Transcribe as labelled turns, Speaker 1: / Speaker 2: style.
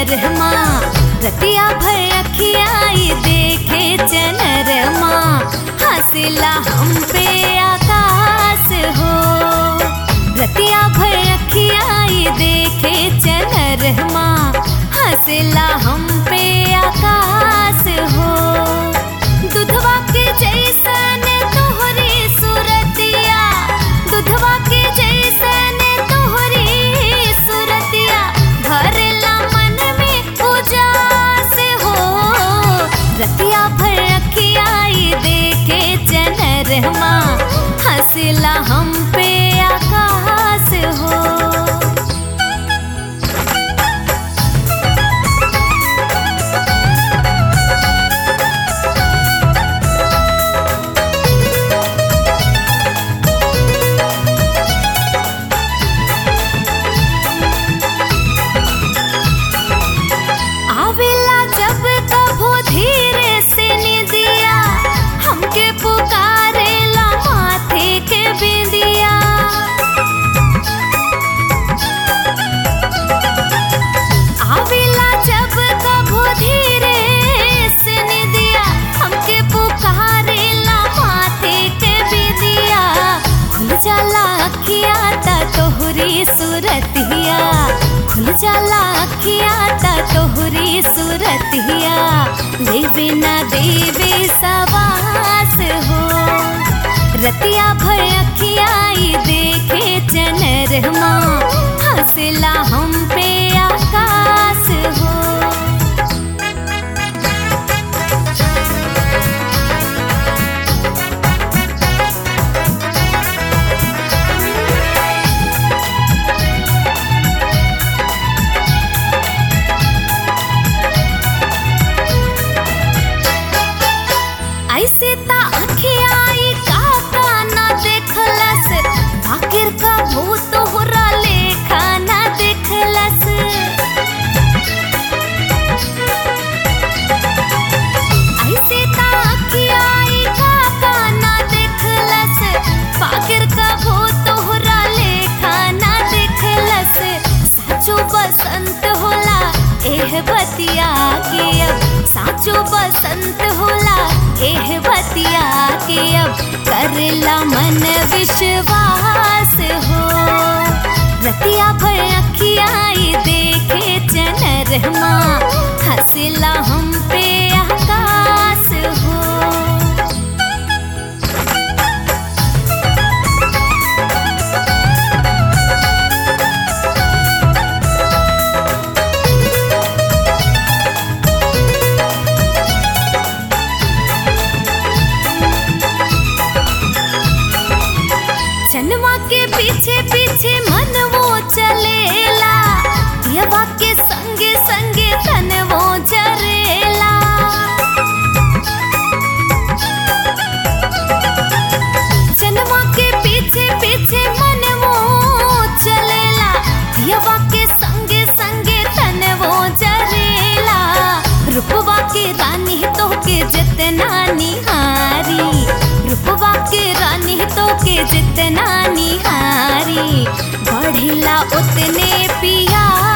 Speaker 1: चनरमा रतिया भर अखियाई देखे चनरमा हंसला हम पे आकाश हो रतिया भर अखियाई देखे चनरमा हंसला हम पे आकाश हो दुधवा के जैसन तोहरी सूरतिया दुधवा के जैसन तोहरी सूरतिया भरला मन में उजास हो रतिया भर अखियाई देखे चनरमा हंसला हम पे आकाश हो आवेला जब कभो धीरे से निदिया हमके पुकारेला माथे के बिंदिया आवेला जब कभो धीरे से निदिया हमके पुकारेला माथे के बिंदिया खुल जाला अखिया ता तोहरी सूरतिया खुल जाला अखिया ता तोहरी सूरतिया लेवे ना देवे सवास हो रतिया भर अखियाई देखे चनरमा हंसला हम पे आकाश हो ऐसे ता अखियाई काका ना देखलस बाकिर का भूत होरा लेखा ना देखलस ऐसे ता अखियाई काका ना देखलस बाकिर का भूत होरा लेखा ना देखलस साचो बसंत होला एह बतिया के अब साचो बसंत होला एह बतिया के अब करला मन विश्वास हो रतिया भर अखियाई देखे चनरमा हंसला हम पे आकाश हो चनवा के पीछे पीछे मन वो चलेला यवा के संगे संगे तन वो जरेला चनवा के पीछे पीछे मन वो चलेला यवा के संगे संगे तन वो जरेला रूपवा के रानी तो के जितना निहारी रूपवा के रानी तो के जितना निहारी बढ़िला उतने पिया